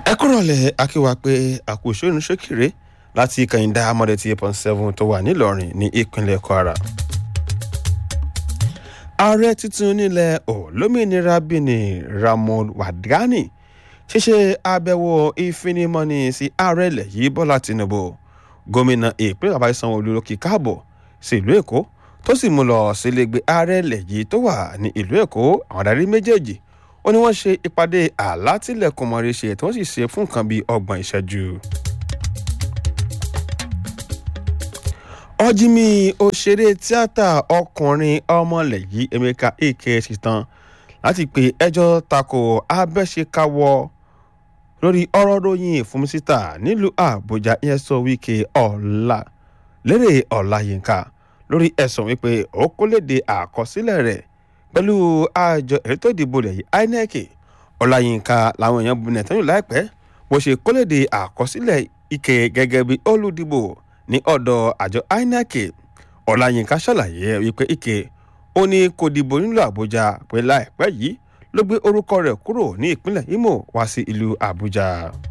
ẹ kúrọ̀lẹ́ akíwa pé àkóso ìrìnsókèrè láti kàyíndà amọ̀dé tí eight point seven tó wà nílọrin ní ìpínlẹ̀ kwara. ààrẹ tuntun nílẹ̀ olómìnira benin ramon wadani ṣíṣe àbẹ̀wò ìfinimọ́ni sí ààrẹ ilẹ̀ yìí bọ́lá tinubu gómìnà ìpínlẹ̀ bàbá sanwó-olu ló kí káàbọ̀ sí ìlú èkó tó sì mú lọ sílégbé ààrẹ ilẹ̀ yìí tó wà ní ìlú èkó àwọn adarí méjèèjì ó ní wọ́n ṣe ìpàdé àlátìlẹ̀kùn mọ̀rẹ́ ṣe tí wọ́n sì ṣe fún nǹkan bíi ọgbọ̀n ìṣẹ́jú. ọ̀jìmì òṣèré tíátà ọkùnrin ọmọlẹ̀ yìí emeka ike ṣetán láti pe ẹjọ́ tako abẹ́ṣekáwọ́ lórí ọ̀rọ̀ ròyìn ìfúnmisítà nílùú àbújá ìyẹn sọ wíkẹ́ ọ̀la lérè ọ̀làyínká lórí ẹ̀sùn wípé ó kó léde àkọsílẹ̀ rẹ̀ pẹ̀lú àjọ ètò ìdìbò rẹ̀ yìí inec ọ̀làyínká làwọn èèyàn bu nẹ̀tẹ́yìn láìpẹ́ bó ṣe kó léde àkọsílẹ̀ ike gẹ́gẹ́ bí olùdìbò ní ọ̀dọ̀ àjọ inec ọ̀làyínká ṣàlàyé wípé ike ó ní kò dìbò nílùú àbújá pé láìpẹ́ yìí ló gbé orúkọ rẹ̀ kúrò ní ìpínlẹ̀ imo wá sí ìlú àbújá.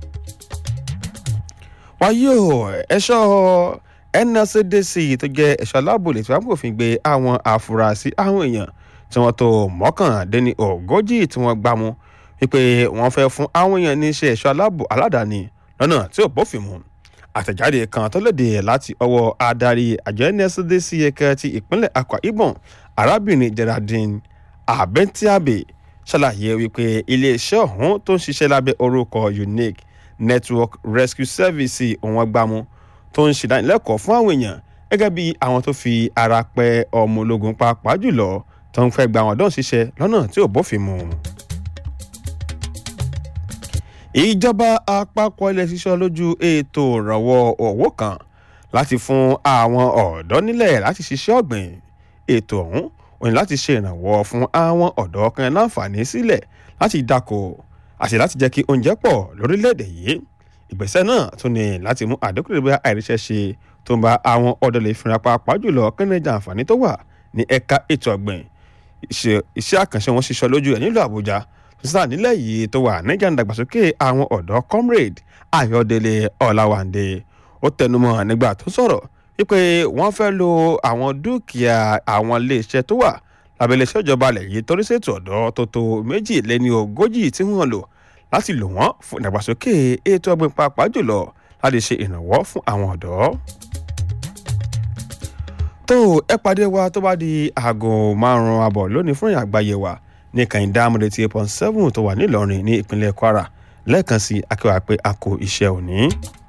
wáyé o ẹ̀ṣọ́ nscdc tó jẹ́ ẹ̀ṣọ́ aláàbò lè tí wọ́n kò fi gbé àwọn àfúrásì àwọn èèyàn tí wọ́n tó mọ́kàndínní ogójì tí wọ́n gbá mú wípé wọ́n fẹ́ fún àwọn èèyàn ní iṣẹ́ ẹ̀ṣọ́ aláàbò aládàáni lọ́nà tí ò bófin mu àtẹ̀jáde kan tó léde láti ọwọ́ adarí àjọ nscdc ẹ̀ka ti ìpínlẹ̀ akwa ibom arábìnrin geraldine abentiabe ṣàlàyé wípé iléeṣẹ́ ọ̀hún tó ń ṣiṣẹ́ lábẹ́ orúkọ unique network rescue service òun gbámú tó ń ṣèdánilẹ́kọ̀ọ́ fún àwọn èèyàn gẹ́gẹ́ bí àwọn tó fi ara pẹ́ ọmọ ológun pàápàá jùlọ tó ń fẹ́ gba àwọn ọ̀dọ́ ṣiṣẹ́ lọ́nà tí ò bófin mu. ìjọba àpapọ̀ ilẹ̀ ṣiṣọ́ lójú ètò ìrànwọ́ owó kan láti fún àwọn ọ̀dọ́ nílẹ̀ láti ṣiṣẹ́ ọ̀gbìn ètò ọ̀hún òní láti ṣe ìrànwọ́ fún àwọn ọ̀dọ́ kan láǹfààní sílẹ̀ láti dáko àti láti jẹ́ kí oúnjẹ pọ̀ lórílẹ̀‐èdè yìí ìgbésẹ̀ náà tún ní láti mú àdínkù lè bá àìríṣẹ́ ṣe tó ń bá àwọn ọ̀dọ́ lè fìrà pàápàá jùlọ kẹ́nẹ́jà àǹfààní tó wà ní ẹ̀ka ètò ọ̀gbìn iṣẹ́ àkànṣe wọn ṣiṣọ́ lójú ẹ̀ nílùú àbújá sísá nílẹ̀ yìí tó wà níjà ìdàgbàsókè àwọn ọ̀dọ́ comrade ayọ̀délé ọ̀làwàndé ó tẹnumọ́ nígbà tó sọ̀rọ̀ wípé wọ́n fẹ́ lo àwọn dúkìá àwọn iléeṣẹ́ tó wà lábẹ́ iléeṣẹ́ ìjọba alẹ̀ yìí torí ṣètò ọ̀dọ́ tó tó méjì lẹ́ni ogójì tí wọ́n lò láti lò wọ́n fún ìdàgbàsókè ètò ọgbìn pàápàá jùlọ láti ṣe ìrànwọ́ fún àwọn ọ̀dọ́. tó ẹ pàdé wa tó bá di aago márùn-ún àbọ̀ lónìí fún ìyàgbáyé wa ní kàìndá amúlẹ̀ tí eight point seven tó wà nílọrin ní ìpínlẹ̀ kwara lẹ́ẹ̀kan sí akéwà pé a kò iṣẹ́ òní.